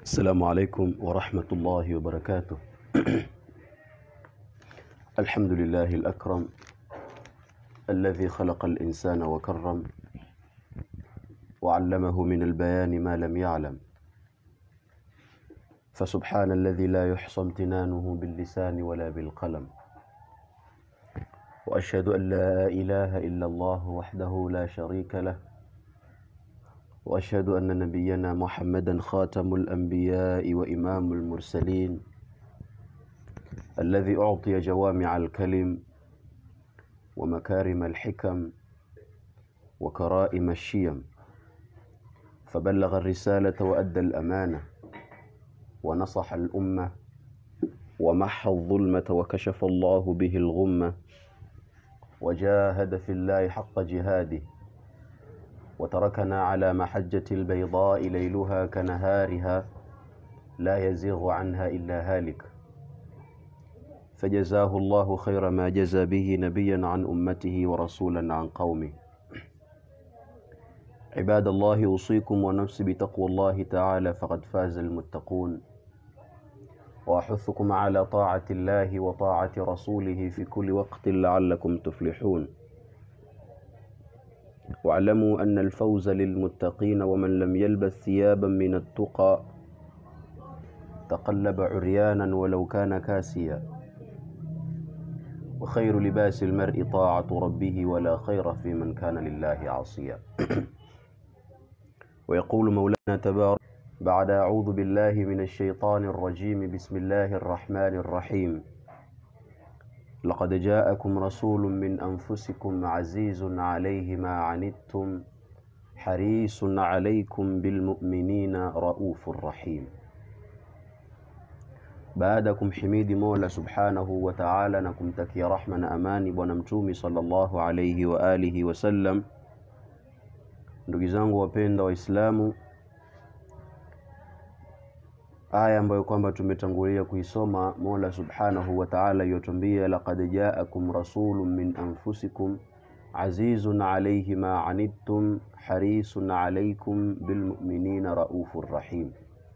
السلام عليكم ورحمة الله وبركاته الحمد لله الأكرم الذي خلق الإنسان وكرم وعلمه من البيان ما لم يعلم فسبحان الذي لا يحصى امتنانه باللسان ولا بالقلم وأشهد أن لا إله إلا الله وحده لا شريك له واشهد ان نبينا محمدا خاتم الانبياء وامام المرسلين الذي اعطي جوامع الكلم ومكارم الحكم وكرائم الشيم فبلغ الرساله وادى الامانه ونصح الامه ومحى الظلمه وكشف الله به الغمه وجاهد في الله حق جهاده وتركنا على محجة البيضاء ليلها كنهارها لا يزيغ عنها إلا هالك فجزاه الله خير ما جزى به نبيا عن أمته ورسولا عن قومه عباد الله أوصيكم ونفسي بتقوى الله تعالى فقد فاز المتقون وأحثكم على طاعة الله وطاعة رسوله في كل وقت لعلكم تفلحون واعلموا أن الفوز للمتقين ومن لم يلبس ثيابا من التقى تقلب عريانا ولو كان كاسيا وخير لباس المرء طاعة ربه ولا خير في من كان لله عاصيا ويقول مولانا تبارك بعد أعوذ بالله من الشيطان الرجيم بسم الله الرحمن الرحيم لقد جاءكم رسول من أنفسكم عزيز عليه ما عنتم حريص عليكم بالمؤمنين رؤوف رحيم baada ya kumhimidi Mola Subhanahu wa Ta'ala na kumtakia rahma na amani bwana mtumi sallallahu alayhi wa alihi wasallam, ndugu zangu wapenda Waislamu, aya ambayo kwamba tumetangulia kuisoma Mola Subhanahu wa Ta'ala yotuambia laqad ja'akum rasulun min anfusikum azizun alayhi ma anittum harisun alaykum bilmu'minina raufur rahim.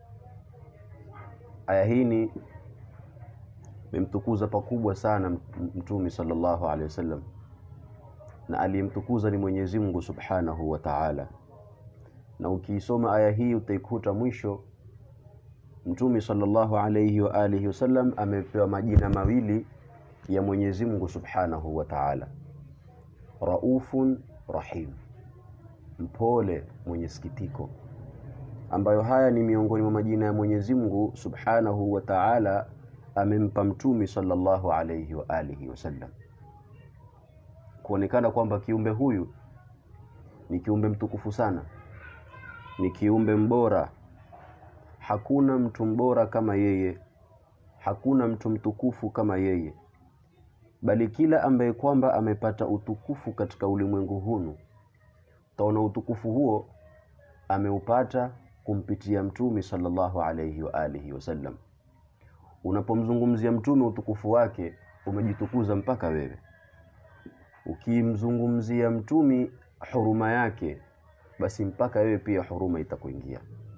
Aya hii ni memtukuza pakubwa sana Mtume sallallahu alaihi wasallam, na aliyemtukuza ni Mwenyezi Mungu Subhanahu wa Ta'ala, na ukiisoma aya hii utaikuta mwisho Mtume sallallahu alayhi wa alihi wasallam amepewa majina mawili ya Mwenyezi Mungu Subhanahu wa Ta'ala, Raufun Rahim, mpole mwenye sikitiko, ambayo haya ni miongoni mwa majina ya Mwenyezi Mungu Subhanahu wa Ta'ala amempa Mtume sallallahu alayhi wa alihi wasallam, kuonekana kwamba kiumbe huyu ni kiumbe mtukufu sana, ni kiumbe mbora hakuna mtu mbora kama yeye, hakuna mtu mtukufu kama yeye, bali kila ambaye kwamba amepata utukufu katika ulimwengu hunu, utaona utukufu huo ameupata kumpitia Mtume sallallahu alayhi wa alihi wasallam. Unapomzungumzia Mtume utukufu wake, umejitukuza mpaka wewe. Ukimzungumzia Mtume huruma yake, basi mpaka wewe pia huruma itakuingia.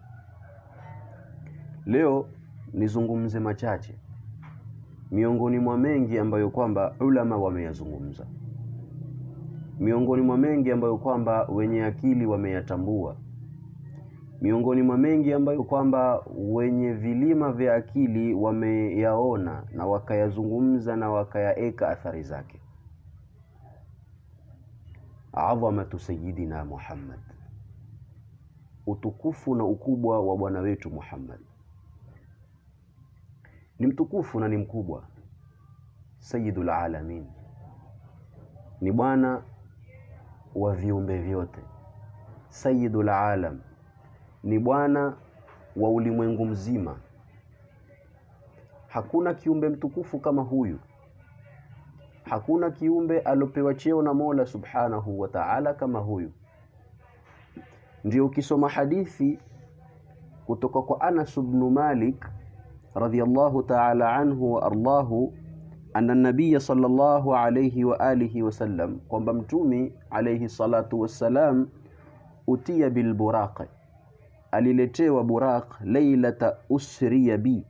Leo nizungumze machache miongoni mwa mengi ambayo kwamba ulama wameyazungumza, miongoni mwa mengi ambayo kwamba wenye akili wameyatambua, miongoni mwa mengi ambayo kwamba wenye vilima vya akili wameyaona na wakayazungumza na wakayaeka athari zake. Adhamatu sayidina Muhammad, utukufu na ukubwa wa bwana wetu Muhammad ni mtukufu na ni mkubwa, sayyidul alamin, ni bwana wa viumbe vyote, sayyidul alam, ni bwana wa ulimwengu mzima. Hakuna kiumbe mtukufu kama huyu, hakuna kiumbe alopewa cheo na Mola subhanahu wa ta'ala kama huyu. Ndio ukisoma hadithi kutoka kwa Anas ibn Malik radhiyallahu ta'ala anhu wa ardahu anna nabiya sallallahu alayhi wa alihi wasallam, kwamba mtumi alayhi salatu wassalam utia bilburaqi, aliletewa buraq lailata usriya bi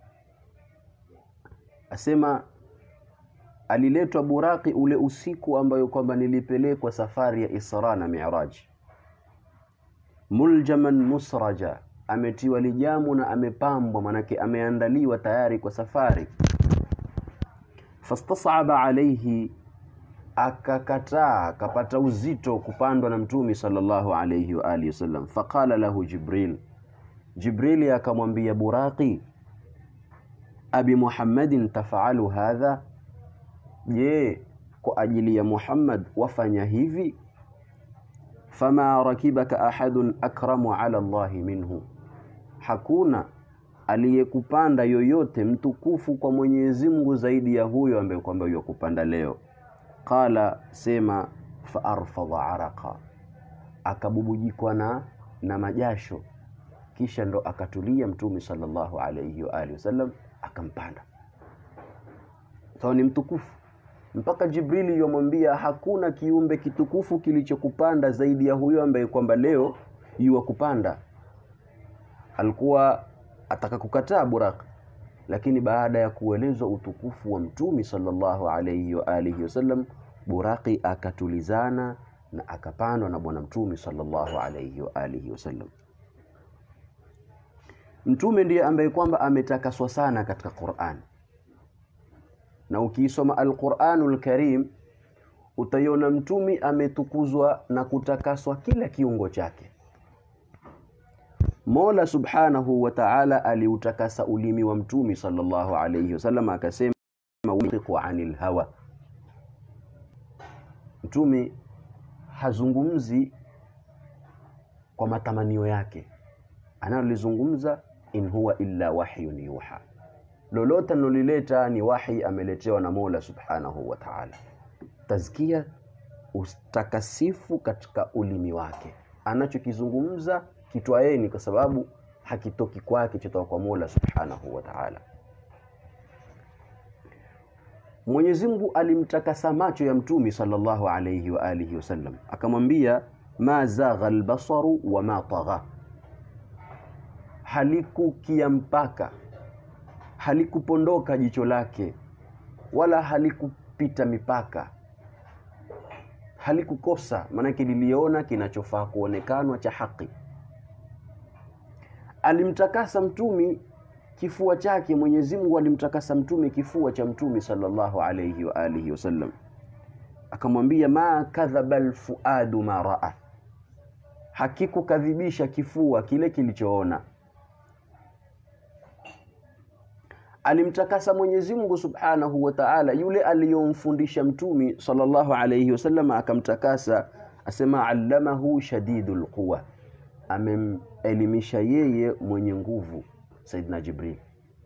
asema aliletwa buraqi ule usiku ambayo kwamba nilipelekwa safari ya Isra na Mi'raj muljaman musraja ametiwa lijamu na amepambwa manake ameandaliwa tayari kwa safari fastasaba alayhi akakataa akapata uzito kupandwa na mtumi sallallahu alayhi wa alihi wasallam faqala lahu jibril jibrili akamwambia buraqi abi muhammadin tafalu hadha je kwa ajili ya muhammad wafanya hivi fama rakibaka ahadun akramu ala allahi minhu hakuna aliyekupanda yoyote mtukufu kwa Mwenyezi Mungu zaidi ya huyo ambaye kwamba yokupanda leo qala sema fa arfadha araqa akabubujikwa na na majasho kisha ndo akatulia mtume sallallahu alayhi wa alihi wasallam akampanda so ni mtukufu mpaka Jibrili yomwambia hakuna kiumbe kitukufu kilichokupanda zaidi ya huyo ambaye kwamba leo yuwa kupanda alikuwa ataka kukataa Buraq lakini baada ya kuelezwa utukufu wa mtumi sallallahu alayhi wa alihi wasallam Buraqi akatulizana na akapandwa na bwana mtumi sallallahu alayhi wa alihi wasallam mtume ndiye ambaye kwamba ametakaswa sana katika Qur'an na ukiisoma Al-Qur'anul Karim utaiona mtumi ametukuzwa na kutakaswa kila kiungo chake Mola Subhanahu wa Ta'ala aliutakasa ulimi wa mtumi sallallahu alayhi wasallam akasema wiqiqu anil hawa mtumi hazungumzi kwa matamanio yake analolizungumza in huwa illa wahyun yuha lolote analolileta ni wahi ameletewa na Mola Subhanahu wa Ta'ala tazkia ustakasifu katika ulimi wake anachokizungumza kitwaeni kwa sababu hakitoki kwake chotoka kwa Mola Subhanahu wa Ta'ala Mwenyezi Mungu alimtakasa macho ya mtumi sallallahu alayhi wa alihi wasallam akamwambia ma zagha albasaru wa ma tagha halikukia mpaka halikupondoka jicho lake wala halikupita mipaka halikukosa maanake liliona kinachofaa kuonekanwa cha haki alimtakasa mtumi kifua chake Mwenyezi Mungu alimtakasa mtume kifua cha mtume sallallahu alayhi wa alihi wasallam akamwambia ma kadhaba alfuadu ma raa hakikukadhibisha kifua kile kilichoona alimtakasa Mwenyezi Mungu Subhanahu wa Ta'ala yule aliyomfundisha mtumi sallallahu alayhi wasallam akamtakasa asema allamahu shadidul quwa amemelimisha yeye mwenye nguvu Saidina Jibril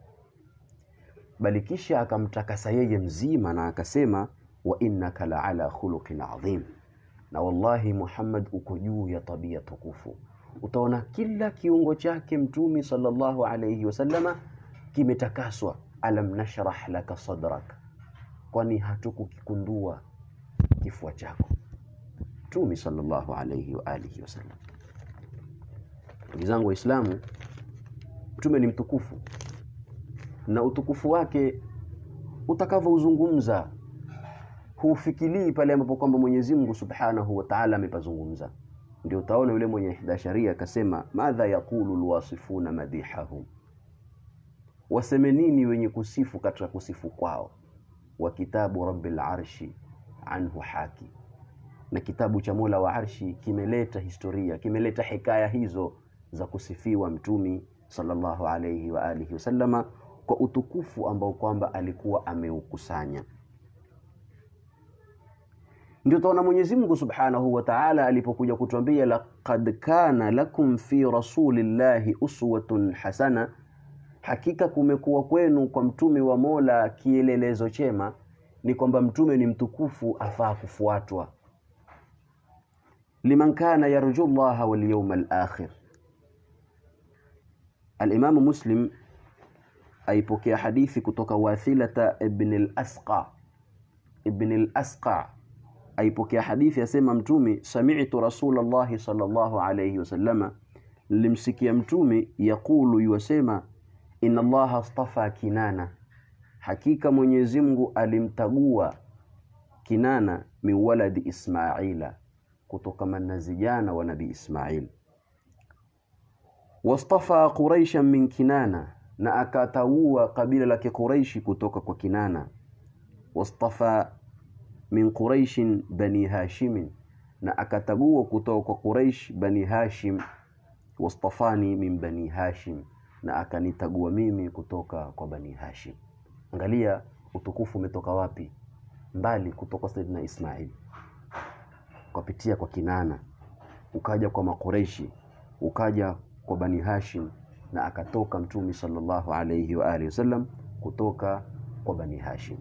bali kisha akamtakasa yeye mzima na akasema wa innaka la ala khuluqin adhim na wallahi Muhammad uko juu ya tabia tukufu utaona kila kiungo chake mtumi sallallahu alayhi wasallama kimetakaswa alam nashrah laka sadrak kwani hatukukikundua kifua chako mtumi sallallahu alayhi wa alihi wasallam ndugu zangu waislamu mtume ni mtukufu na utukufu wake utakavyouzungumza hufikilii pale ambapo kwamba Mwenyezi Mungu Subhanahu wa Ta'ala amepazungumza ndio utaona yule mwenye hidasharia akasema madha yaqulu alwasifuna madihahum waseme nini wenye kusifu katika kusifu kwao wa kitabu rabbil arshi anhu haki na kitabu cha Mola wa Arshi kimeleta historia kimeleta hikaya hizo za kusifiwa mtumi sallallahu alayhi wa alihi wasallama kwa utukufu ambao kwamba alikuwa ameukusanya ndio taona Mwenyezi Mungu Subhanahu wa Ta'ala alipokuja kutuambia laqad kana lakum fi rasulillahi uswatun hasana hakika kumekuwa kwenu kwa mtume wa Mola kielelezo chema ni kwamba mtume ni mtukufu afaa kufuatwa liman kana yarju Allah wal yawmal akhir Al-Imam Muslim aipokea hadithi kutoka Wathilata ibn al-Asqa ibn al-Asqa aipokea hadithi asema mtume sami'tu Rasulullah sallallahu alayhi wasallama nilimsikia mtume yaqulu yuwasema inna allaha astafa kinana hakika mwenyezi mungu alimtagua kinana min waladi ismaila kutokana na zijana wa nabii ismail wastafa quraishan min kinana na akataua kabila la kiquraishi kutoka kwa kinana wastafa min quraishin bani hashimin na akatagua kutoka kwa quraish bani hashim wastafani min bani hashim na akanitagua mimi kutoka kwa bani hashim angalia utukufu umetoka wapi mbali kutoka saidina ismail ukapitia kwa kinana ukaja kwa makureishi ukaja kwa bani hashim na akatoka mtume sallallahu alayhi wa alihi wasallam kutoka kwa bani hashim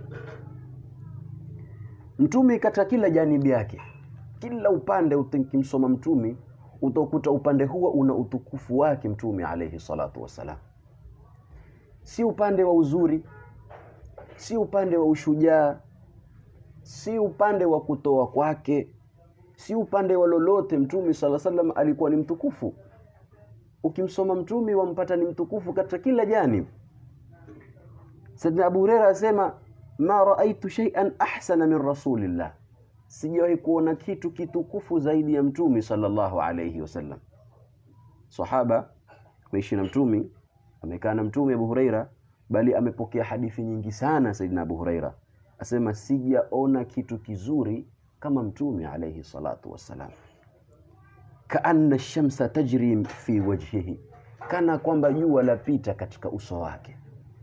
mtume katika kila janibi yake kila upande ukimsoma mtume utakuta upande huo una utukufu wake mtume alayhi salatu wassalam si upande wa uzuri si upande wa ushujaa si upande wa kutoa kwake si upande wa lolote mtume sala salam alikuwa ni mtukufu ukimsoma mtume wampata ni mtukufu katika kila janib Saidina Abu Huraira asema ma raaitu shay'an ahsana min rasulillah sijawahi kuona kitu kitukufu zaidi ya mtume sallallahu alayhi wasallam sahaba ameishi na mtume amekaa na mtume Abu Huraira bali amepokea hadithi nyingi sana Saidina Abu Huraira asema sijaona kitu kizuri kama mtume alayhi salatu wassalam kaanna shamsa tajri fi wajhihi kana kwamba jua lapita katika uso wake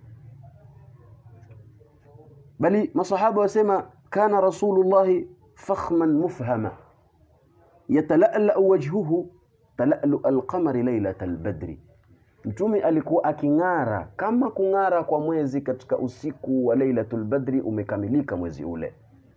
bali masahaba wasema kana rasulullahi fakhman mufhama yatala'la wajhuhu tala'lu alqamari laylat albadri mtume alikuwa aking'ara kama kung'ara kwa mwezi katika usiku wa lailatul badri umekamilika mwezi ule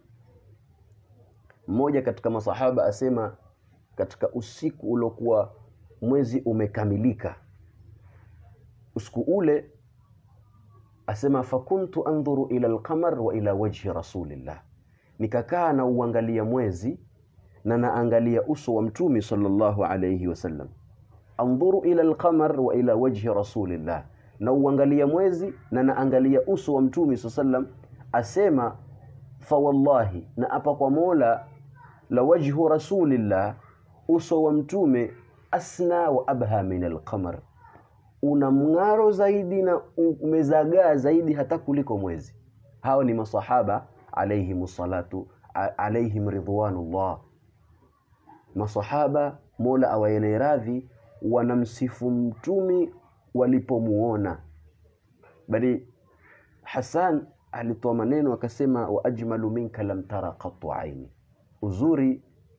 mmoja katika masahaba asema katika usiku uliokuwa mwezi umekamilika usiku ule asema fakuntu andhuru ila alqamar wa ila wajhi rasulillah nikakaa na uangalia mwezi na naangalia uso wa mtume sallallahu alayhi wasallam andhuru ila alqamar wa ila wajhi rasulillah na uangalia mwezi na naangalia uso wa mtume sallam asema fa wallahi na apa kwa mola la wajhu rasulillah uso wa mtume asna wa abha min alqamar una mng'aro zaidi na umezagaa zaidi hata kuliko mwezi hao ni masahaba alaihim salatu alaihim ridwanullah masahaba mola awaene radhi wanamsifu mtumi walipomuona bali Hassan alitoa maneno akasema wa ajmalu minka lam tara qattu aini uzuri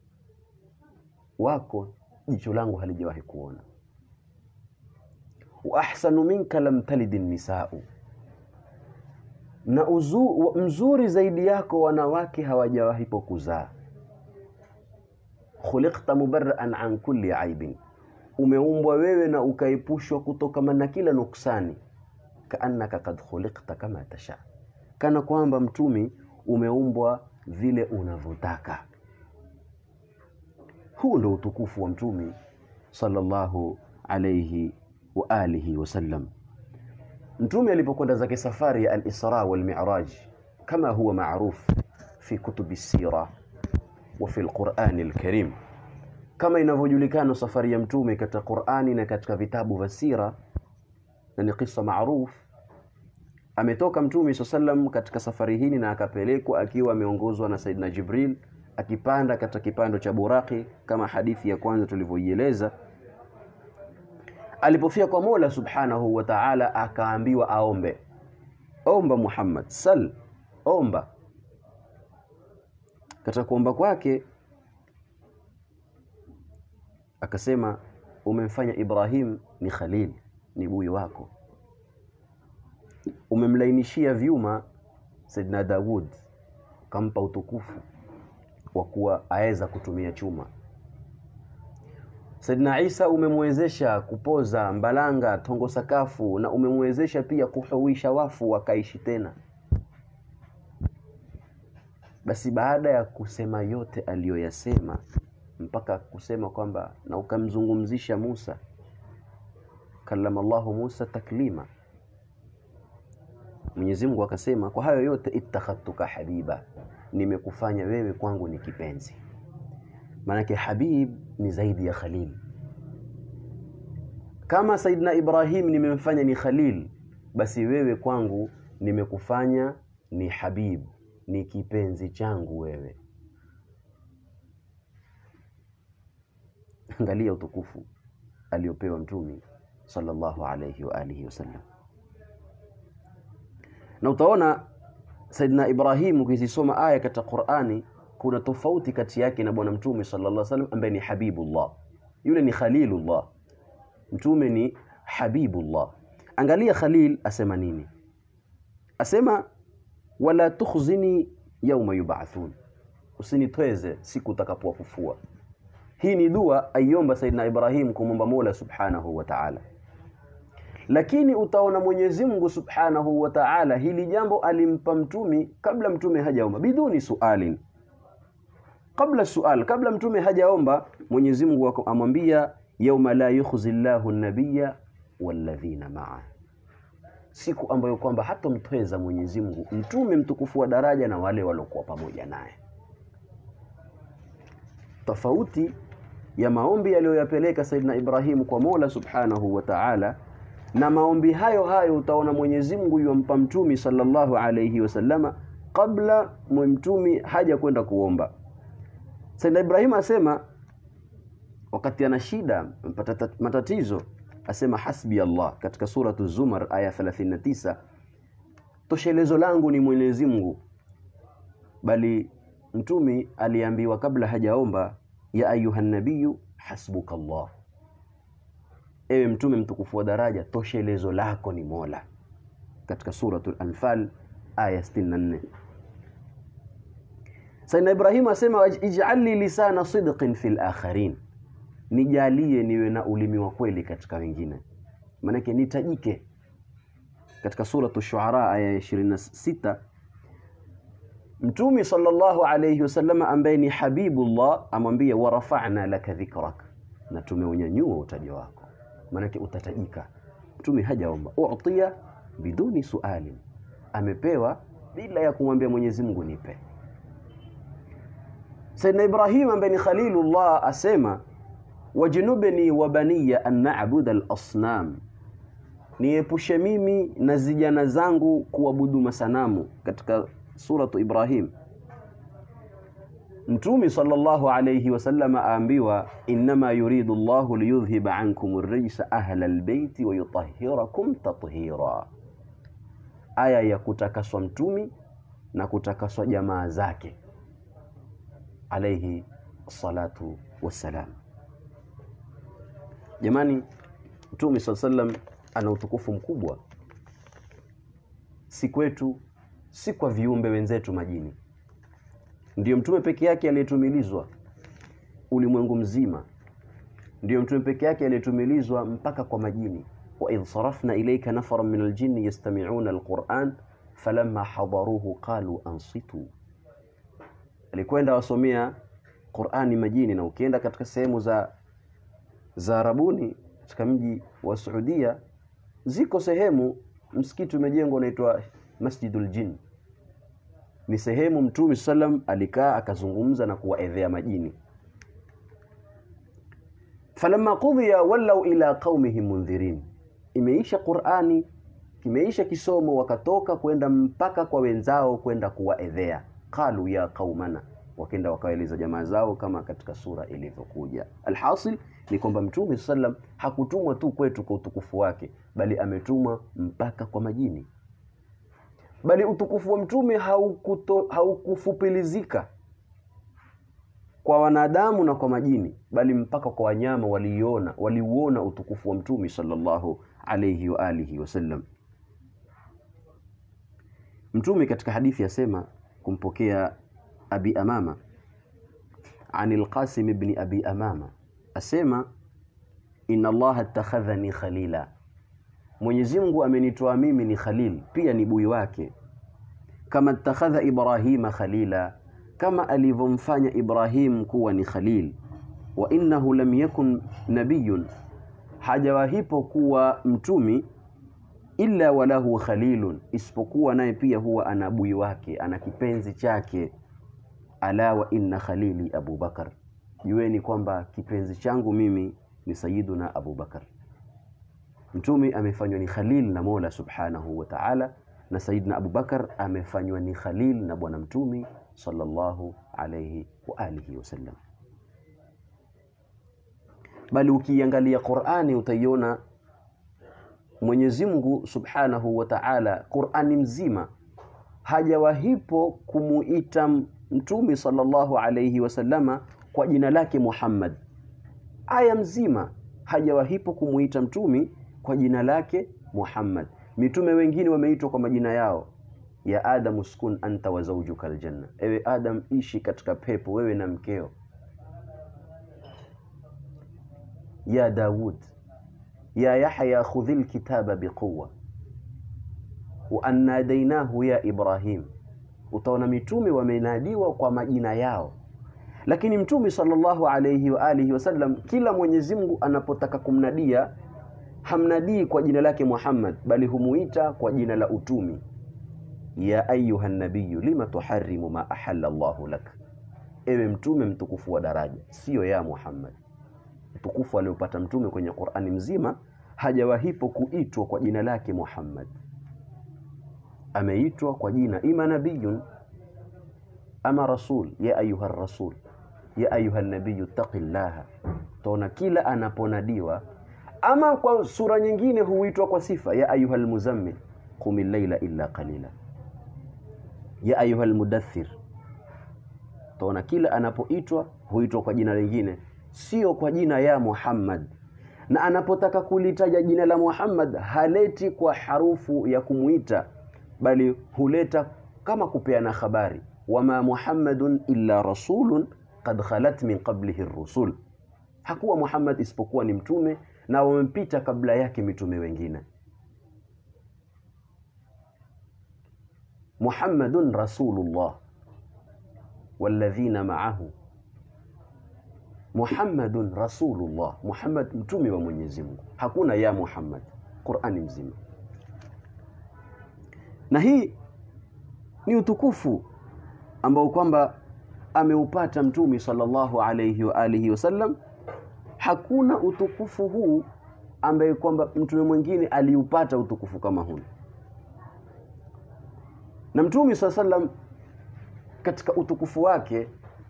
wako jicho langu halijawahi kuona wa ahsanu minka lam talid nisau na uzu, mzuri zaidi yako wanawake hawajawahi kuzaa khuliqta mubarraan an kulli aibin umeumbwa wewe na ukaepushwa kutokana na kila nuksani kaannaka kad khuliqta kama tasha kana kwamba mtumi umeumbwa vile unavyotaka huu ndo utukufu wa mtumi sallallahu alayhi wa alihi wasallam mtume alipokwenda zake safari ya al-Isra wal Mi'raj kama huwa maruf fi kutubi sira wa fi al-Qur'an al-Karim kama inavyojulikana safari ya mtume katika Qur'ani na katika vitabu vya sira na ni kisa maruf ametoka mtume sallam katika safari hii na akapelekwa akiwa ameongozwa na Saidina Jibril akipanda katika kipando cha buraki kama hadithi ya kwanza tulivyoieleza alipofia kwa Mola Subhanahu wa Ta'ala akaambiwa aombe omba Muhammad sal omba katika kuomba kwake akasema umemfanya Ibrahim ni Khalil ni bui wako umemlainishia vyuma Saidina Daud kampa utukufu wa kuwa aweza kutumia chuma Saidina Isa umemwezesha kupoza mbalanga tongo sakafu na umemwezesha pia kuhuisha wafu wakaishi tena basi baada ya kusema yote aliyoyasema mpaka kusema kwamba na ukamzungumzisha Musa, kallama Allahu Musa taklima. Mwenyezi Mungu akasema kwa hayo yote, ittakhadtuka habiba, nimekufanya wewe kwangu ni kipenzi. Maanake habib ni zaidi ya khalil. Kama Saidina Ibrahim nimemfanya ni khalil, basi wewe kwangu nimekufanya ni habib, ni kipenzi changu wewe. Angalia utukufu aliopewa Mtume sallallahu alayhi wa alihi wasallam, na utaona Saidina Ibrahim ukizisoma aya katika Qur'ani kuna tofauti kati yake na bwana Mtume sallallahu alayhi wasallam ambaye ni habibullah, yule ni khalilullah, Mtume ni habibullah. Angalia Khalil asema nini? Asema wala tukhzini yauma yub'athun, usinitweze siku utakapowafufua. Hii ni dua aiomba Saidina Ibrahim kumwomba Mola subhanahu wa ta'ala, lakini utaona Mwenyezi Mungu subhanahu wa ta'ala hili jambo alimpa mtumi kabla mtume hajaomba, biduni sualin, kabla sual, kabla mtume hajaomba, Mwenyezi Mungu amwambia yauma la yukhzi llahu nabiyya walladhina maa, siku ambayo kwamba hatomtweza Mwenyezi Mungu mtume mtukufu wa daraja na wale waliokuwa pamoja naye. Tofauti ya maombi aliyoyapeleka Saidina Ibrahimu kwa Mola Subhanahu wa Ta'ala, na maombi hayo hayo utaona Mwenyezi Mungu yompa mtumi sallallahu alayhi wasallama kabla mtumi haja kwenda kuomba. Saidina Ibrahim asema wakati ana shida matatizo, asema hasbi Allah katika suratu Zumar aya 39, toshelezo langu ni Mwenyezi Mungu. Bali mtumi aliambiwa kabla hajaomba, ya ayuha nabiyu hasbuka Allah, ewe mtume mtukufu wa daraja, toshelezo lako ni Mola, katika suratul Anfal aya 64. Sayyidina Ibrahim asema ij'alni lisana sidqin fil akharin nijalie niwe na ulimi wa kweli katika wengine, maanake nitajike. Katika suratu Shuara aya ya 26, Mtume sallallahu alayhi wasallam ambaye ni Habibullah amwambia warafa'na laka dhikrak, na tumeunyanyua utaja wako, maanake utatajika. Mtume hajaomba utia biduni sualin, amepewa bila ya kumwambia Mwenyezi Mungu nipe. Sayyidina Ibrahim ambaye ni Khalilullah asema wajnubni wa baniya an na'budu al-asnam, niepushe mimi na zijana zangu kuabudu masanamu, katika suratu Ibrahim. Mtume sallallahu alayhi wasallam aambiwa innama yuridu Allahu liyudhhiba ankum ar-rijsa ahla al-bayti wa yutahhirakum tathira, aya ya kutakaswa mtumi na kutakaswa jamaa zake alayhi salatu wassalam. Jamani, Mtume swalla sallam ana utukufu mkubwa, si kwetu, si kwa viumbe wenzetu majini. Ndiyo mtume peke yake aliyetumilizwa ulimwengu mzima, ndiyo mtume peke yake aliyetumilizwa mpaka kwa majini. wa idh sarafna ilayka nafaran min aljinni yastami'una alquran falamma hadaruhu qalu ansitu, alikwenda wasomea Qur'ani majini, na ukienda katika sehemu za za Arabuni katika mji wa Saudia ziko sehemu msikiti umejengwa unaitwa Masjidul Jinn. Ni sehemu Mtume sallam alikaa akazungumza na kuwaedhea majini. Falamma qudhiya wallau ila qaumihim mundhirin, imeisha Qur'ani, kimeisha kisomo, wakatoka kwenda mpaka kwa wenzao kwenda kuwaedhea. Qalu ya qaumana wakenda wakaeleza jamaa zao kama katika sura ilivyokuja. Alhasil ni kwamba Mtume sallam hakutumwa tu kwetu kwa utukufu wake, bali ametumwa mpaka kwa majini. Bali utukufu wa Mtume haukuto, haukufupilizika kwa wanadamu na kwa majini, bali mpaka kwa wanyama waliona waliuona utukufu wa Mtume sallallahu alayhi wa alihi wasallam. Mtume katika hadithi yasema kumpokea Abi Amama an al-Qasim ibn Abi Amama asema inna Allah attakhadhani khalila, Mwenyezi Mungu amenitoa mimi ni khalil, pia ni bui wake. Kama attakhadha Ibrahima khalila, kama alivyomfanya Ibrahim kuwa ni khalil. wa innahu lam yakun nabiyun hajawahipo kuwa mtumi illa walahu khalilun isipokuwa naye pia huwa ana bui wake ana kipenzi chake ala wa inna khalili abubakar jueni kwamba kipenzi changu mimi ni sayiduna abubakar mtumi amefanywa ni khalil na mola subhanahu wa ta'ala na sayidina abubakar amefanywa ni khalil na bwana mtumi sallallahu alayhi wa alihi wasallam bali ukiangalia qurani utaiona mwenyezi mungu subhanahu wa ta'ala qurani mzima hajawahipo kumuita mtumi sallallahu alayhi wasallama kwa jina lake muhammad aya mzima hajawahipo kumuita mtumi kwa jina lake muhammad mitume wengine wameitwa kwa majina yao ya adamu skun anta wa zawjuka aljanna ewe adam ishi katika pepo wewe na mkeo ya daud ya yahya khudhi lkitaba biquwa wa annadainahu ya ibrahim utaona mitume wamenadiwa kwa majina yao lakini mtume sallallahu alayhi wa alihi wasallam kila mwenyezi mungu anapotaka kumnadia hamnadii kwa jina lake muhammad bali humuita kwa jina la utumi ya ayuha nabiyu lima tuharimu ma ahalla llahu lak ewe mtume mtukufu wa daraja siyo ya muhammad utukufu aliopata mtume kwenye qurani mzima hajawahipo kuitwa kwa jina lake muhammad ameitwa kwa jina ima nabiyun ama rasul ya ayuha rasul ya ayuha nabiyu taqillaha taona kila anaponadiwa ama kwa sura nyingine huitwa kwa sifa ya ayuha lmuzammil qumi llaila illa qalila ya ayuha lmudathir taona kila anapoitwa huitwa kwa jina lingine sio kwa jina ya muhammad na anapotaka kulitaja jina la muhammad haleti kwa harufu ya kumuita bali huleta kama kupeana habari wama muhammadun illa rasulun qad khalat min qablihi rusul hakuwa muhammad isipokuwa ni mtume na wamempita kabla yake mitume wengine muhammadun rasulullah walladhina ma'ahu muhammadun rasulullah muhammad mtume wa mwenyezi mungu hakuna ya muhammad qurani mzima na hii ni utukufu ambao kwamba ameupata mtume sallallahu alayhi wa alihi wasallam hakuna utukufu huu ambaye kwamba mtume mwingine aliupata utukufu kama huu na mtume saa sallam katika utukufu wake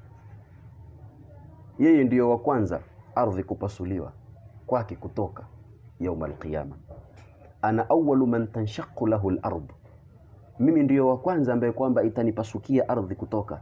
yeye ndiyo wa kwanza ardhi kupasuliwa kwake kutoka yauma alqiyama ana awalu man tanshaqu lahu lard mimi ndiyo wa kwanza ambaye kwamba itanipasukia ardhi kutoka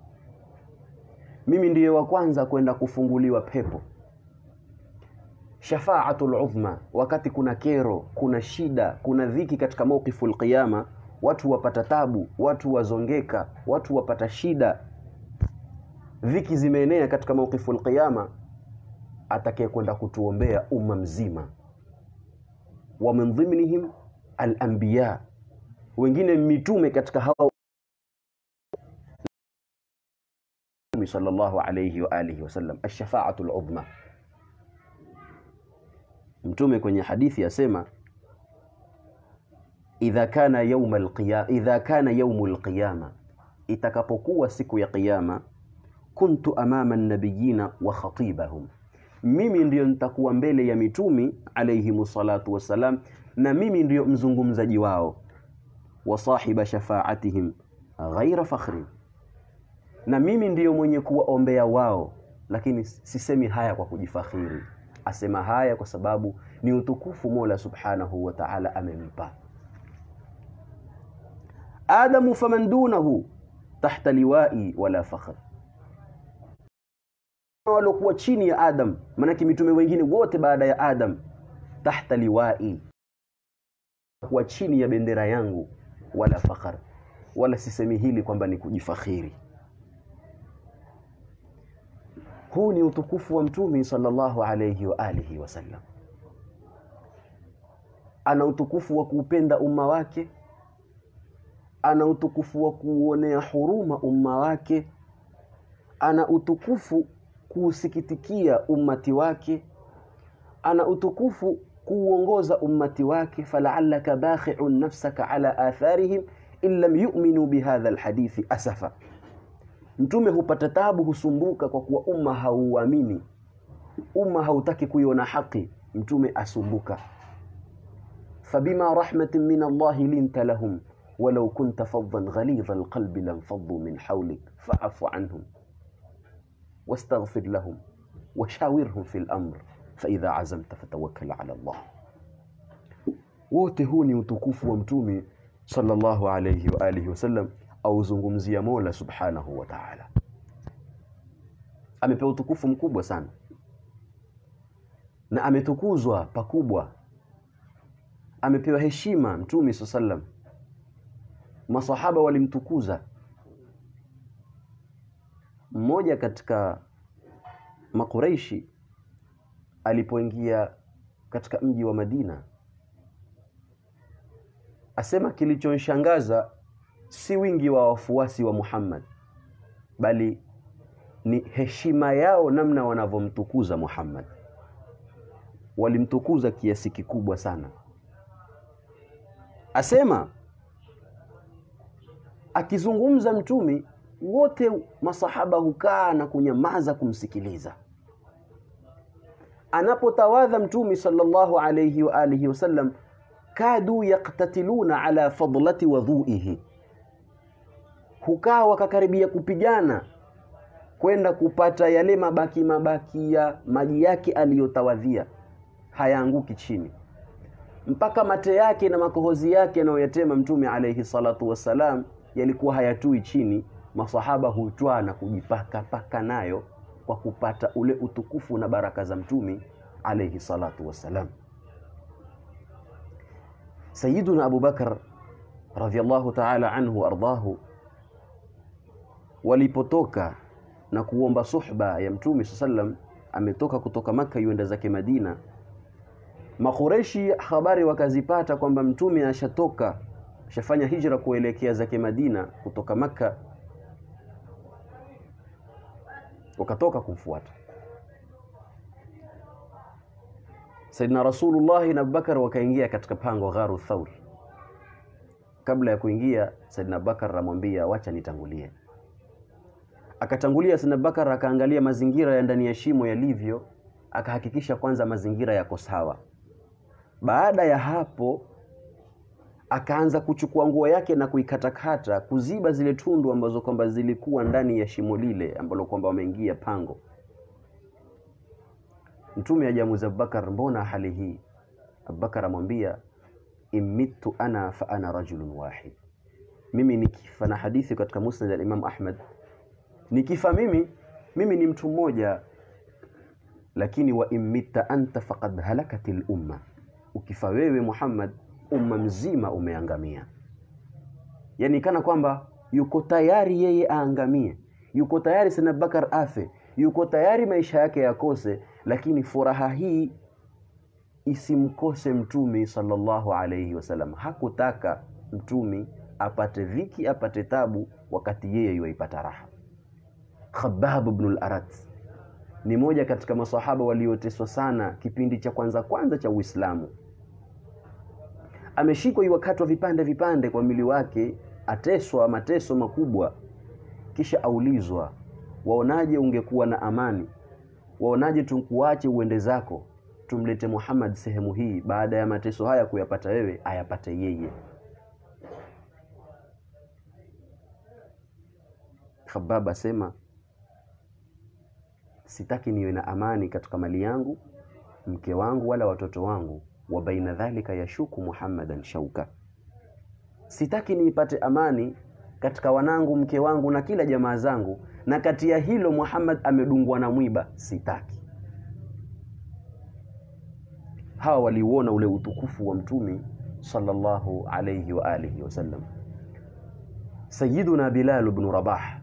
mimi ndiyo wa kwanza kwenda kufunguliwa pepo shafaatul udhma wakati kuna kero kuna shida kuna dhiki katika mawqifu alqiyama watu wapata tabu watu wazongeka watu wapata shida dhiki zimeenea katika mawqifu alqiyama atakaye kwenda kutuombea umma mzima wa min dhimnihim alanbiya wengine mitume katika hao sallallahu alayhi wa alihi wasallam ash-shafa'atu al-udhma mtume kwenye hadithi asema idha kana yawm al-qiyama idha kana yawm al-qiyama itakapokuwa siku ya kiyama kuntu amama an-nabiyina wa khatibahum mimi ndiyo nitakuwa mbele ya mitumi alayhi salatu wassalam na mimi ndiyo mzungumzaji wao wa sahiba shafaatihim ghaira fakhrin na mimi ndiyo mwenye kuwaombea wao lakini sisemi haya kwa kujifakhiri asema haya kwa sababu ni utukufu Mola Subhanahu wa Ta'ala amempa Adamu faman dunahu tahta liwai wala fakhr walokuwa chini ya Adam maanake mitume wengine wote baada ya Adam tahta liwai kuwa chini ya bendera yangu wala fakhar wala sisemi hili kwamba ni kujifakhiri huu ni utukufu wa mtume sallallahu alayhi wa alihi wasallam ana utukufu wa kuupenda umma wake ana utukufu wa kuuonea huruma umma wake ana utukufu kuusikitikia ummati wake ana utukufu kuuongoza ummati wake falaalaka bakhi'un nafsaka ala atharihim in lam yu'minu bihadha alhadithi asafa mtume hupata tabu husumbuka kwa kuwa umma hauamini umma hautaki kuiona haki mtume asumbuka fabima rahmatin min allahi linta lahum walau kunta faddan ghalidha alqalbi lanfaddu min hawlik fa'fu anhum واستغفر لهم وشاورهم في الأمر فإذا عزمت فتوكل على الله wote huu ni utukufu wa mtume sallallahu alayhi wa alihi wasallam auzungumzia Mola subhanahu wa ta'ala amepewa utukufu mkubwa sana na ametukuzwa pakubwa amepewa heshima mtume sallam masahaba walimtukuza mmoja katika makureishi alipoingia katika mji wa Madina asema kilichonshangaza si wingi wa wafuasi wa Muhammad bali ni heshima yao namna wanavyomtukuza Muhammad walimtukuza kiasi kikubwa sana asema akizungumza mtumi wote masahaba hukaa na kunyamaza kumsikiliza anapotawadha mtumi sallallahu alayhi wa alihi wasallam kadu yaktatiluna ala fadlati wadhuihi hukaa wakakaribia kupigana kwenda kupata yale mabaki mabaki ya maji yake aliyotawadhia hayaanguki chini mpaka mate yake na makohozi yake anayoyatema mtume alayhi salatu wassalam yalikuwa hayatui chini masahaba hutwaa na kujipaka paka nayo kwa kupata ule utukufu na baraka za mtume alayhi salatu wassalam Sayyiduna Abu Bakar radhiallahu ta'ala anhu ardahu walipotoka na kuomba suhba ya mtume sallam ametoka kutoka maka yuenda zake Madina Makureshi habari wakazipata kwamba mtume ashatoka ashafanya hijra kuelekea zake Madina kutoka maka wakatoka kumfuata Saidina Rasulullah na Abubakar wakaingia katika pango gharu Thaur. Kabla ya kuingia, Saidina Abubakar amwambia wacha nitangulie. Akatangulia Saidina Abubakar akaangalia mazingira ya ndani ya shimo yalivyo, akahakikisha kwanza mazingira yako sawa. Baada ya hapo akaanza kuchukua nguo yake na kuikatakata kuziba zile tundu ambazo kwamba zilikuwa ndani ya shimo lile ambalo kwamba wameingia pango. Mtume ajamuza Abubakar, mbona hali hii? Abubakar amwambia immitu ana fa ana rajulun wahid, mimi nikifa, na hadithi katika Musnad al-Imam Ahmad, nikifa mimi mimi ni mtu mmoja, lakini wa immitta anta faqad halakatil umma, ukifa wewe Muhammad, umma mzima umeangamia. Yani kana kwamba yuko tayari yeye aangamie, yuko tayari sana Abubakar afe, yuko tayari maisha yake yakose lakini furaha hii isimkose mtumi sallallahu alayhi wasallam. Hakutaka mtumi apate dhiki, apate tabu wakati yeye yuaipata raha. Khabbab ibn al-Arat ni moja katika masahaba walioteswa sana kipindi cha kwanza kwanza cha Uislamu. Ameshikwa iwakatwa vipande vipande kwa mwili wake, ateswa mateso makubwa, kisha aulizwa, waonaje ungekuwa na amani waonaje tukuache uende zako tumlete Muhammad sehemu hii baada ya mateso haya kuyapata wewe ayapate yeye Khabab asema sitaki niwe na amani katika mali yangu mke wangu wala watoto wangu wa baina dhalika yashuku Muhammadan shauka sitaki niipate amani katika wanangu mke wangu na kila jamaa zangu na kati ya hilo Muhammad amedungwa na mwiba sitaki hawa waliuona ule utukufu wa mtumi sallallahu alayhi wa alihi wasallam Sayyiduna Bilal ibn Rabah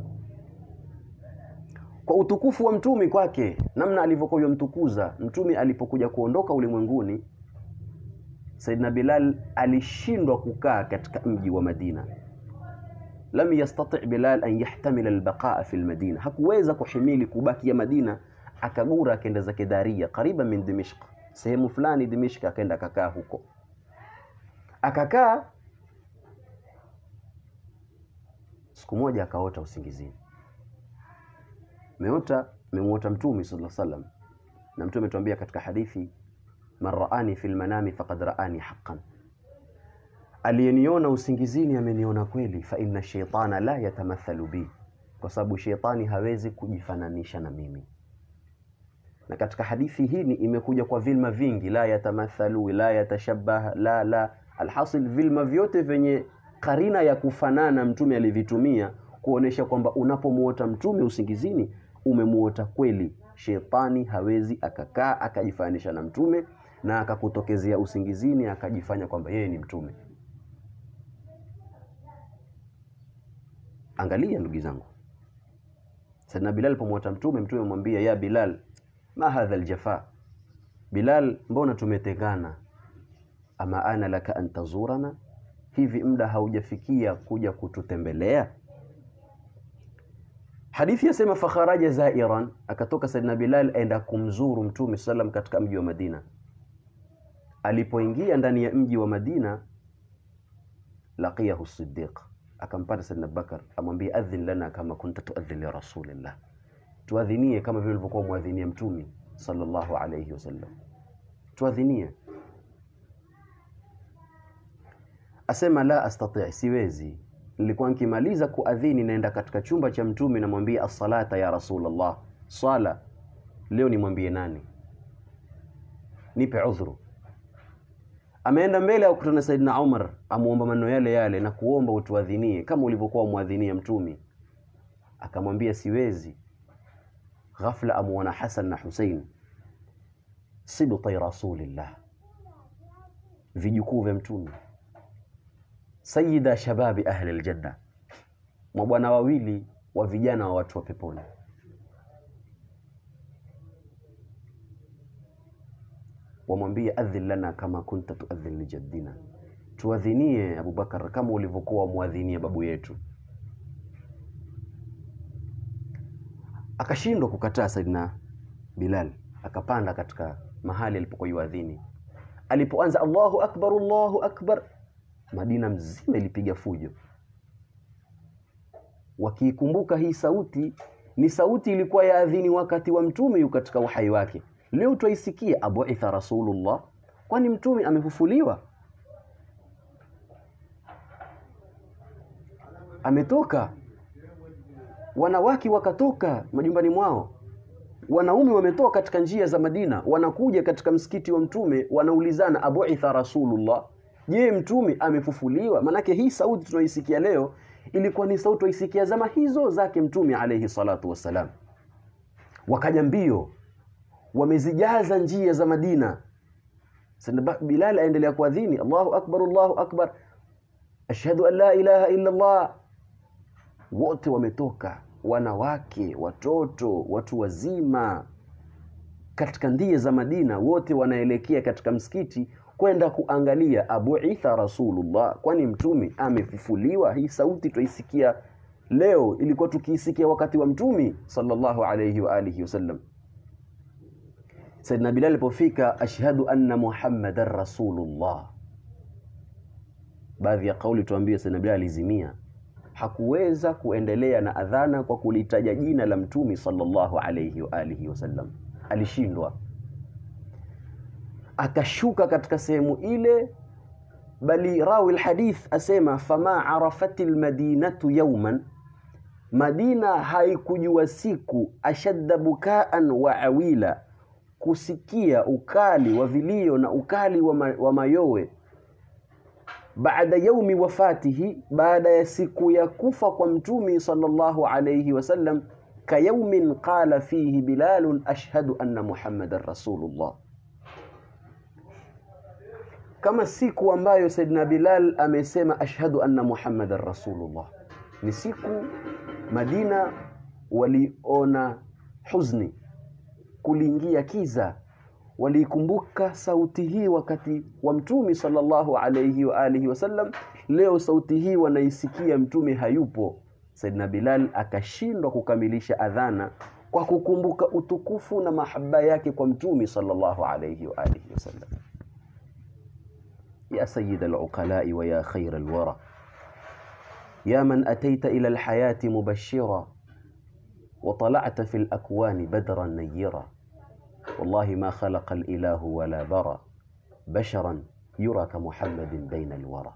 kwa utukufu wa mtumi kwake namna alivyokuwa yomtukuza mtumi alipokuja kuondoka ulimwenguni Sayyidina Bilal alishindwa kukaa katika mji wa Madina lam yastati Bilal an yahtamila albaqaa fi almadina, hakuweza kuhimili kubakia Madina, akagura akaenda zake Daria kariba min Dimishq, sehemu fulani Dimishq, akaenda akakaa huko, akakaa. Siku moja akaota usingizini, meota memuota Mtume sallallahu alaihi wasallam, na Mtume ametuambia katika hadithi, man raani fi lmanami faqad raani haqqan aliyeniona usingizini ameniona kweli. fa inna shaitana la yatamathalu bi, kwa sababu sheitani hawezi kujifananisha na mimi. Na katika hadithi hii ni imekuja kwa vilma vingi, la yatamathalu, la yatashabah, la la, alhasil vilma vyote vyenye karina ya kufanana mtume alivitumia kuonesha kwamba unapomuota mtume usingizini umemuota kweli. Sheitani hawezi akakaa akajifananisha na mtume na akakutokezea usingizini akajifanya kwamba yeye ni mtume. Angalia ndugu zangu, Saidina Bilal alipomwota mtume, mtume amwambia ya Bilal, ma hadha aljafa, Bilal, mbona tumetengana? Ama ana laka an tazurana, hivi muda haujafikia kuja kututembelea? Hadithi yasema fakharaja zairan, akatoka Saidina Bilal aenda kumzuru mtume sallam katika mji wa Madina. Alipoingia ndani ya mji wa Madina, laqiyahu Siddiq akampata Saidina Bakar amwambia, adhin lana kama kunta tuadhin li rasulillah, tuadhinie kama vile ulivyokuwa mwadhinia mtume sallallahu alayhi wasallam, tuadhinie. Asema la astati, siwezi. Nilikuwa nikimaliza kuadhini naenda katika chumba cha mtume, namwambia as-salata ya rasulullah, swala leo nimwambie nani? Nipe udhuru ameenda mbele akutana na Saidina Umar, amuomba maneno yale yale na kuomba utuadhinie kama ulivyokuwa mwadhinia mtumi. Akamwambia siwezi. Ghafla amuona Hasan na Husein, sibtai rasulillah, vijukuu vya mtume, sayida shababi ahli aljanna, mabwana wawili wa vijana wa watu wa peponi. wamwambie adhin lana kama kunta tuadhin lijaddina, tuadhinie Abubakar kama ulivyokuwa mwadhinia babu yetu. Akashindwa kukataa Saidina Bilal, akapanda katika mahali alipokuwa yuadhini. Alipoanza Allahu akbar, Allahu akbar, Madina mzima ilipiga fujo, wakiikumbuka hii sauti ni sauti ilikuwa ya adhini wakati wa mtume yu katika uhai wake. Leo twaisikia abuitha rasulullah, kwani mtume amefufuliwa, ametoka. Wanawake wakatoka majumbani mwao, wanaume wametoka katika njia za Madina, wanakuja katika msikiti wa mtume, wanaulizana abuitha rasulullah, je, mtume amefufuliwa? Maanake hii sauti tunaisikia leo ilikuwa ni sauti twaisikia zama hizo zake mtume alayhi salatu wassalam. Wakaja mbio wamezijaza njia za Madina. Saidina Bilal aendelea kuadhini, Allahu akbar, Allahu akbar, ashhadu an la ilaha illa Allah. Wote wametoka, wanawake, watoto, watu wazima, katika ndia za Madina, wote wanaelekea katika msikiti kwenda kuangalia abuitha rasulullah, kwani mtume amefufuliwa. Hii sauti twaisikia leo, ilikuwa tukiisikia wakati wa mtume sallallahu alayhi wa alihi wasallam. Saidina Bilal alipofika ashhadu anna Muhammadan rasulullah, baadhi ya kauli tuambie, Saidina Bilal alizimia, hakuweza kuendelea na adhana kwa kulitaja jina la mtume sallallahu alayhi wa alihi wasallam, alishindwa. Akashuka katika sehemu ile, bali rawi alhadith asema fama arafati almadinatu yawman, Madina haikujua siku ashadda bukaan wa awila kusikia ukali wa vilio na ukali wa, ma, wa mayowe baada yaumi wafatihi, baada ya siku ya kufa kwa mtumi sallallahu alayhi wasallam, ka yaumin qala fihi Bilalun ashhadu anna Muhammadan rasulullah, kama siku ambayo Saidina Bilal amesema ashhadu anna Muhammadan rasulullah. Ni siku Madina waliona huzni kuliingia kiza, waliikumbuka sauti hii wakati wa mtume sallallahu alayhi wa alihi wasallam leo sauti hii wanaisikia mtume hayupo Saidina Bilal akashindwa kukamilisha adhana kwa kukumbuka utukufu na mahaba yake kwa mtume sallallahu alayhi wa alihi wasallam ya sayyid al-uqala'i wa ya khair al-wara ya man ataita ila al-hayati mubashshira wa tala'ta fi al-akwani badran nayyira wallahi ma khalaqa al-ilahu wala bara basharan yura ka muhammadin baina al-wara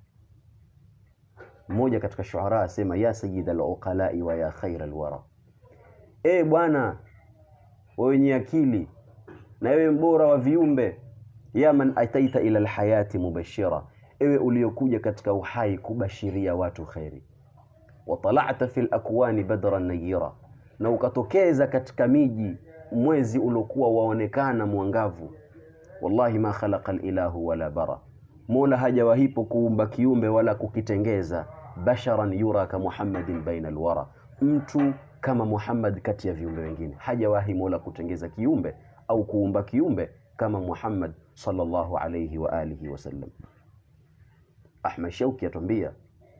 mmoja katika shuara asema ya sayyid al-uqala'i wa ya khair al-wara e bwana wenye akili na wewe mbora wa viumbe ya man ataita ila alhayati mubashira ewe uliokuja katika uhai kubashiria watu khairi wa tala'ta fil akwani badran nayira na ukatokeza katika miji mwezi uliokuwa waonekana mwangavu wallahi ma khalaqa alilahu wala bara mola hajawahipo kuumba kiumbe wala kukitengeza basharan yura ka muhammadin baina alwara mtu kama Muhammad kati ya viumbe wengine hajawahi mola kutengeza kiumbe au kuumba kiumbe kama Muhammad sallallahu alayhi wa alihi wasallam Ahmad Shauki atuambia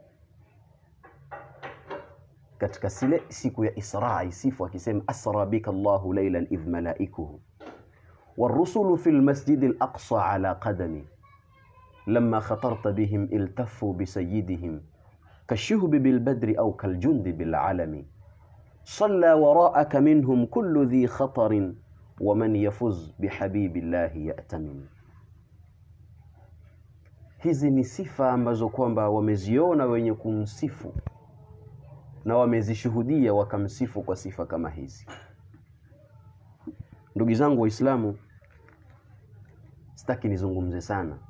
katika sile siku ya Isra isifu akisema asra bika Allahu laylan idh malaikuhu والرسل في المسجد الأقصى على قدمي لما خطرت بهم التفوا بسيدهم كالشهب بالبدر أو كالجند بالعلم صلى وراءك منهم كل ذي خطر ومن يفز بحبيب الله يأتمن hizi ni sifa ambazo kwamba wameziona wenye kumsifu na wamezishuhudia wakamsifu kwa sifa kama hizi ndugu zangu waislamu sitaki nizungumze sana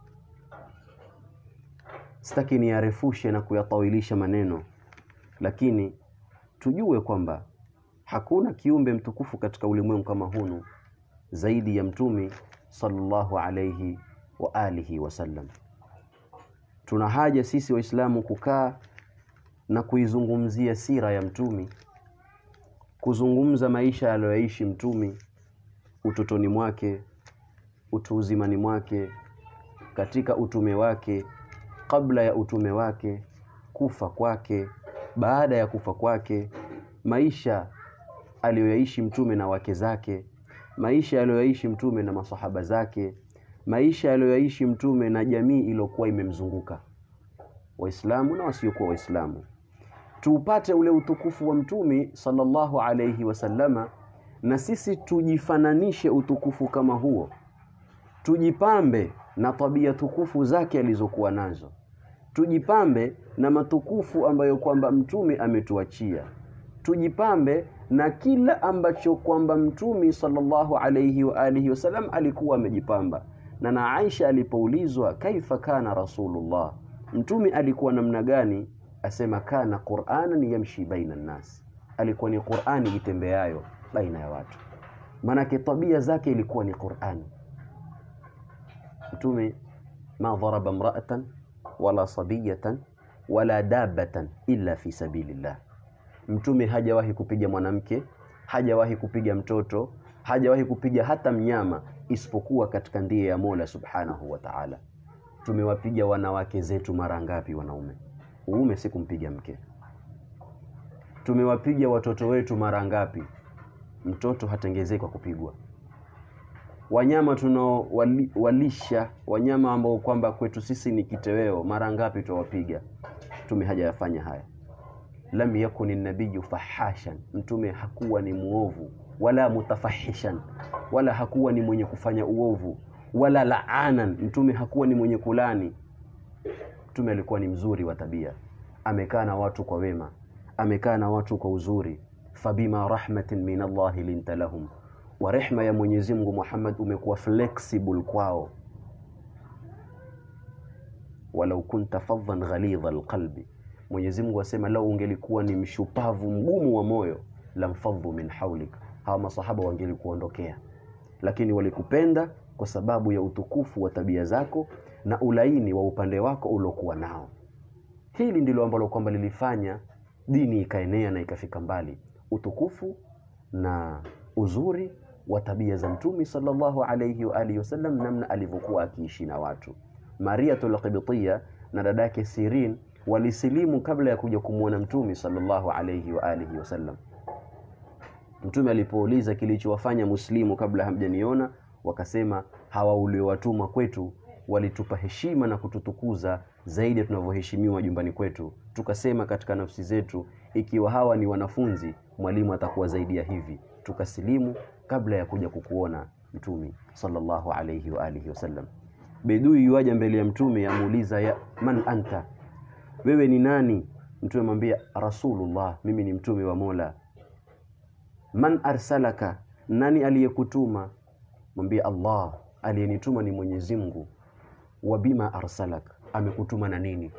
sitaki niyarefushe na kuyatawilisha maneno lakini tujue kwamba hakuna kiumbe mtukufu katika ulimwengu kama hunu zaidi ya mtumi sallallahu alayhi wa alihi wasallam tuna haja sisi waislamu kukaa na kuizungumzia sira ya mtumi kuzungumza maisha aliyoishi mtumi utotoni mwake utu uzimani mwake katika utume wake kabla ya utume wake kufa kwake baada ya kufa kwake maisha aliyoyaishi mtume na wake zake maisha aliyoyaishi mtume na masahaba zake maisha aliyoyaishi mtume na jamii iliyokuwa imemzunguka waislamu na wasiokuwa waislamu tuupate ule utukufu wa mtume sallallahu alayhi wasallama na sisi tujifananishe utukufu kama huo tujipambe na tabia tukufu zake alizokuwa nazo tujipambe na matukufu ambayo kwamba mtume ametuachia tujipambe na kila ambacho kwamba mtume sallallahu alayhi wa alihi wasallam alikuwa amejipamba na na Aisha alipoulizwa kaifa kana rasulullah mtume alikuwa namna gani asema kana qur'anan yamshi baina nas alikuwa ni qur'ani itembeayo baina ya watu manake tabia zake ilikuwa ni qur'ani mtume ma dharaba mra'atan wala sabiyatan wala dabatan illa fi sabilillah mtume hajawahi kupiga mwanamke hajawahi kupiga mtoto hajawahi kupiga hata mnyama isipokuwa katika ndia ya Mola subhanahu wa ta'ala tumewapiga wanawake zetu mara ngapi wanaume uume si kumpiga mke tumewapiga watoto wetu mara ngapi mtoto hatengezei kwa kupigwa wanyama tunaowalisha wanyama ambao kwamba kwetu sisi ni kiteweo mara ngapi tuwapiga mtume hajayafanya haya lam yakuni nabiyu fahashan mtume hakuwa ni muovu wala mutafahishan wala hakuwa ni mwenye kufanya uovu wala laanan mtume hakuwa ni mwenye kulani mtume alikuwa ni mzuri wa tabia amekaa na watu kwa wema amekaa na watu kwa uzuri fabima rahmatin min Allah linta lahum wa rehma ya Mwenyezi Mungu Muhammad umekuwa flexible kwao walau kunta fadhan ghalidha alqalbi Mwenyezi Mungu asema lau ungelikuwa ni mshupavu mgumu wa moyo lamfadhu min haulik hawa masahaba wangelikuondokea lakini walikupenda kwa sababu ya utukufu wa tabia zako na ulaini wa upande wako uliokuwa nao hili ndilo ambalo kwamba lilifanya dini ikaenea na ikafika mbali utukufu na uzuri wa tabia za mtume sallallahu alayhi wa alihi wasallam, namna alivyokuwa akiishi na watu. Mariatul Qibtiyya na dadake Sirin walisilimu kabla ya kuja kumwona mtume sallallahu alayhi wa alihi wasallam. Mtume alipouliza kilichowafanya muslimu kabla hamjaniona, wakasema hawa uliowatuma kwetu walitupa heshima na kututukuza zaidi ya tunavyoheshimiwa jumbani kwetu. Tukasema katika nafsi zetu, ikiwa hawa ni wanafunzi, mwalimu atakuwa zaidi ya hivi. Tukasilimu kabla ya kuja kukuona mtume sallallahu alayhi wa alihi wasallam. Bedui yuaja mbele ya mtume, amuuliza ya man anta, wewe ni nani? Mtume amwambia Rasulullah, mimi ni mtume wa Mola. Man arsalaka, nani aliyekutuma? Mwambie Allah, aliyenituma ni Mwenyezi Mungu. Wa bima arsalak, amekutuma na nini?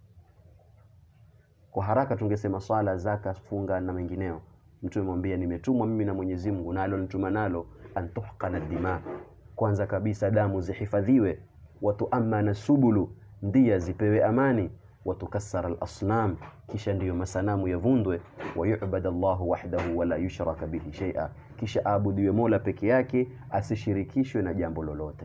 Kwa haraka tungesema swala, zaka, funga na mengineo. Mtume mwambia nimetumwa mimi na Mwenyezi Mungu, nalo nituma nalo antuhqana dima, kwanza kabisa damu zihifadhiwe, watuamana subulu, ndia zipewe amani, watukassara alasnam, kisha ndiyo masanamu yavundwe, wayubad Allahu wahdahu wala yushraka bihi shay'a, kisha aabudiwe Mola peke yake asishirikishwe na jambo lolote.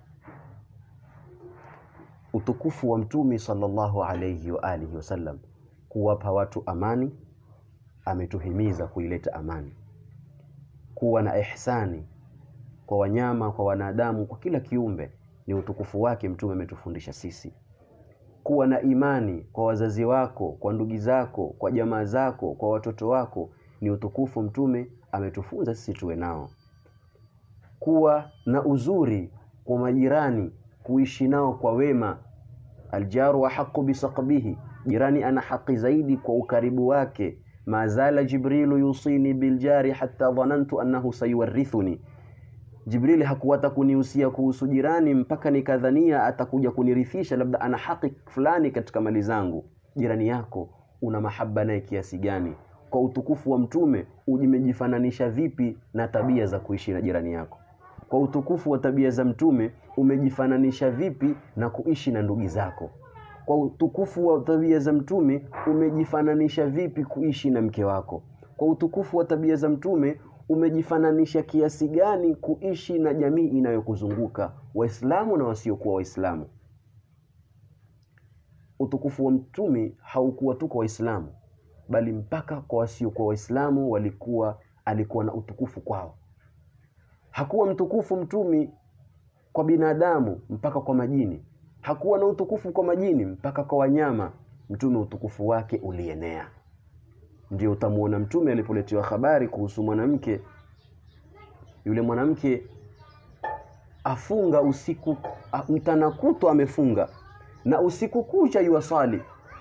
Utukufu wa mtume sallallahu alayhi wa alihi wasallam, kuwapa watu amani, ametuhimiza kuileta amani, kuwa na ihsani kwa wanyama, kwa wanadamu, kwa kila kiumbe, ni utukufu wake mtume ametufundisha sisi. Kuwa na imani kwa wazazi wako, kwa ndugu zako, kwa jamaa zako, kwa watoto wako, ni utukufu mtume ametufunza sisi tuwe nao. Kuwa na uzuri kwa majirani, kuishi nao kwa wema. Aljaru wa haqu bisaqbihi, jirani ana haki zaidi kwa ukaribu wake. Mazala Jibrilu yusini biljari hatta dhanantu annahu sayuwarithuni, Jibrili hakuwata kunihusia kuhusu jirani mpaka nikadhania atakuja kunirithisha, labda ana haki fulani katika mali zangu. Jirani yako una mahaba naye kiasi gani? Kwa utukufu wa mtume umejifananisha vipi na tabia za kuishi na jirani yako? Kwa utukufu wa tabia za mtume umejifananisha vipi na kuishi na ndugu zako? Kwa utukufu wa tabia za mtume umejifananisha vipi kuishi na mke wako? Kwa utukufu wa tabia za mtume umejifananisha kiasi gani kuishi na jamii inayokuzunguka Waislamu na wasiokuwa Waislamu. Utukufu wa mtume haukuwa tu kwa Waislamu, bali mpaka kwa wasiokuwa Waislamu walikuwa alikuwa na utukufu kwao. Hakuwa mtukufu mtume kwa binadamu mpaka kwa majini, hakuwa na utukufu kwa majini mpaka kwa wanyama. Mtume utukufu wake ulienea. Ndio utamuona mtume alipoletewa habari kuhusu mwanamke yule, mwanamke afunga usiku mchana kutwa amefunga na usiku kucha yuwasali.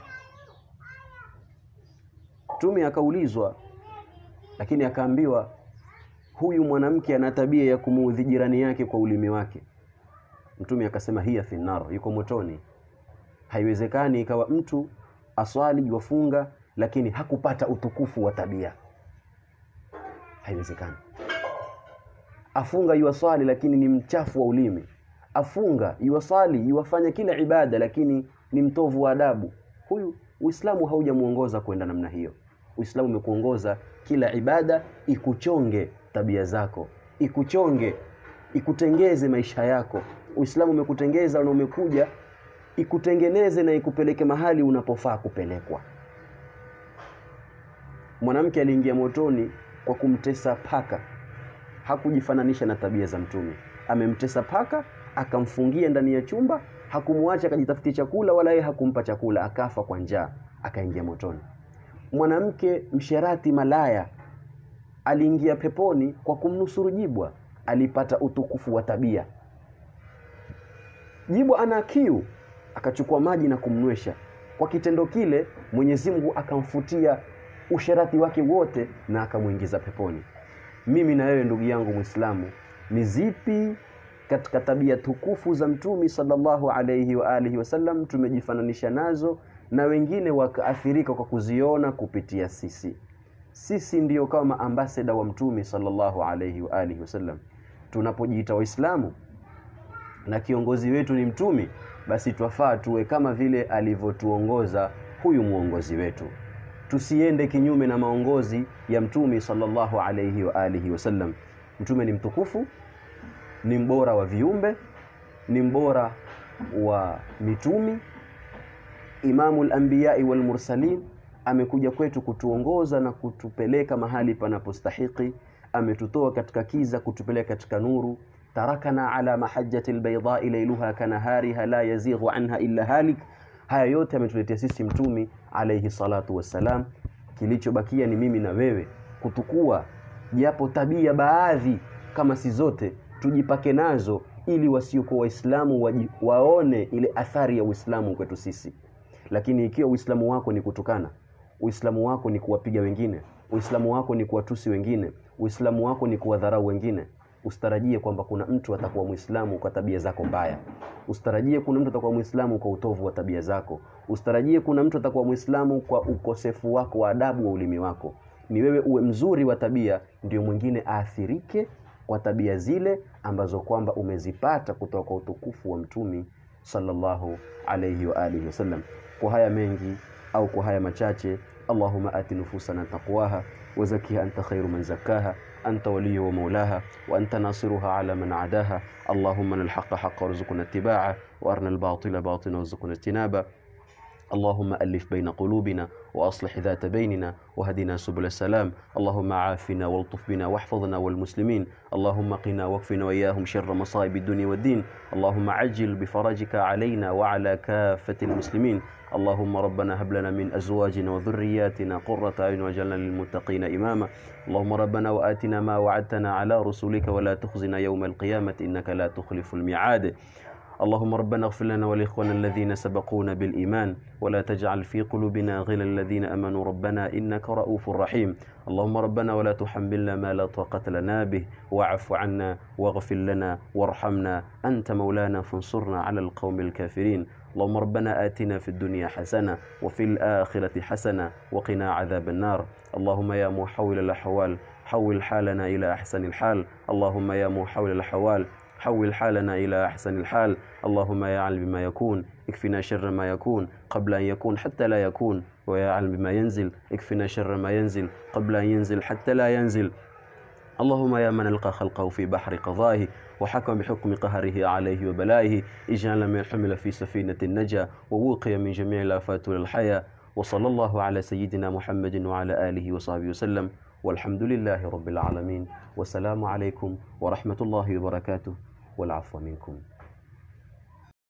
Mtume akaulizwa, lakini akaambiwa huyu mwanamke ana tabia ya kumuudhi jirani yake kwa ulimi wake. Mtume akasema hiya finnar, yuko motoni. Haiwezekani ikawa mtu aswali yuwafunga lakini hakupata utukufu wa tabia. Haiwezekani. Afunga yuwaswali, lakini ni mchafu wa ulimi. Afunga yuwaswali, yuwafanya kila ibada, lakini ni mtovu wa adabu. Huyu Uislamu haujamuongoza kwenda namna hiyo. Uislamu umekuongoza kila ibada ikuchonge tabia zako, ikuchonge, ikutengeze maisha yako. Uislamu umekutengeza na umekuja ikutengeneze na ikupeleke mahali unapofaa kupelekwa. Mwanamke aliingia motoni kwa kumtesa paka, hakujifananisha na tabia za Mtume. Amemtesa paka, akamfungia ndani ya chumba, hakumwacha akajitafutia chakula, wala yeye hakumpa chakula, akafa kwa njaa, akaingia motoni. Mwanamke msherati, malaya, aliingia peponi kwa kumnusuru jibwa, alipata utukufu wa tabia. Jibwa ana kiu, akachukua maji na kumnywesha. Kwa kitendo kile, Mwenyezi Mungu akamfutia usherati wake wote na akamwingiza peponi. Mimi na wewe ndugu yangu Muislamu, ni zipi katika tabia tukufu za Mtume sallallahu alayhi wa alihi wasallam tumejifananisha nazo na wengine wakaathirika kwa kuziona kupitia sisi? Sisi ndiyo kama ambasada wa Mtume sallallahu alayhi wa alihi wasallam. Tunapojiita Waislamu na kiongozi wetu ni Mtume, basi twafaa tuwe kama vile alivyotuongoza huyu mwongozi wetu tusiende kinyume na maongozi ya mtume sallallahu alayhi wa alihi wasallam. mtume ni mtukufu ni mbora wa viumbe ni mbora wa mitumi imamu lambiyai walmursalin amekuja kwetu kutuongoza na kutupeleka mahali panapostahiki ametutoa katika kiza kutupeleka katika nuru tarakana ala mahajjati lbaidai lailuha kanahariha la yazighu anha illa halik haya yote ametuletea sisi mtumi alaihi salatu wassalam kilichobakia ni mimi na wewe kutukua japo tabia baadhi kama si zote tujipake nazo ili wasiokuwa waislamu waji- waone ile athari ya uislamu kwetu sisi lakini ikiwa uislamu wako ni kutukana uislamu wako ni kuwapiga wengine uislamu wako ni kuwatusi wengine uislamu wako ni kuwadharau wengine usitarajie kwamba kuna mtu atakuwa mwislamu kwa tabia zako mbaya usitarajie kuna mtu atakuwa mwislamu kwa utovu wa tabia zako usitarajie kuna mtu atakuwa mwislamu kwa ukosefu wako wa adabu wa ulimi wako ni wewe uwe mzuri wa tabia ndio mwingine aathirike kwa tabia zile ambazo kwamba umezipata kutoka kwa utukufu wa mtumi sallallahu alayhi wa alihi wasallam kwa haya mengi au kwa haya machache allahuma ati nufusana taqwaha وزكها أنت خير من زكاها أنت ولي ومولاها وأنت ناصرها على من عداها اللهم أن الحق حق وارزقنا اتباعه وأرنا الباطل باطلا وارزقنا اجتنابه اللهم ألف بين قلوبنا وأصلح ذات بيننا وهدنا سبل السلام اللهم عافنا والطف بنا واحفظنا والمسلمين اللهم قنا واكفنا وإياهم شر مصائب الدنيا والدين اللهم عجل بفرجك علينا وعلى كافة المسلمين اللهم ربنا هب لنا من أزواجنا وذرياتنا قرة أعين واجعلنا للمتقين إماما اللهم ربنا وآتنا ما وعدتنا على رسولك ولا تخزنا يوم القيامة إنك لا تخلف الميعاد اللهم ربنا اغفر لنا ولإخواننا الذين سبقونا بالإيمان ولا تجعل في قلوبنا غلا الذين أمنوا ربنا إنك رؤوف رحيم اللهم ربنا ولا تحملنا ما لا طاقة لنا به واعف عنا واغفر لنا وارحمنا أنت مولانا فانصرنا على القوم الكافرين اللهم ربنا آتنا في الدنيا حسنة وفي الآخرة حسنة وقنا عذاب النار اللهم يا محول الأحوال حول حالنا إلى أحسن الحال اللهم يا محول الأحوال حول حالنا إلى أحسن الحال اللهم يا علم بما يكون اكفنا شر ما يكون قبل أن يكون حتى لا يكون ويا علم بما ينزل اكفنا شر ما ينزل قبل أن ينزل حتى لا ينزل اللهم يا من ألقى خلقه في بحر قضائه وحكم بحكم قهره عليه وبلائه اجعل من حمل في سفينة النجا ووقي من جميع الآفات والحياة وصلى الله على سيدنا محمد وعلى آله وصحبه وسلم والحمد لله رب العالمين والسلام عليكم ورحمة الله وبركاته والعفو منكم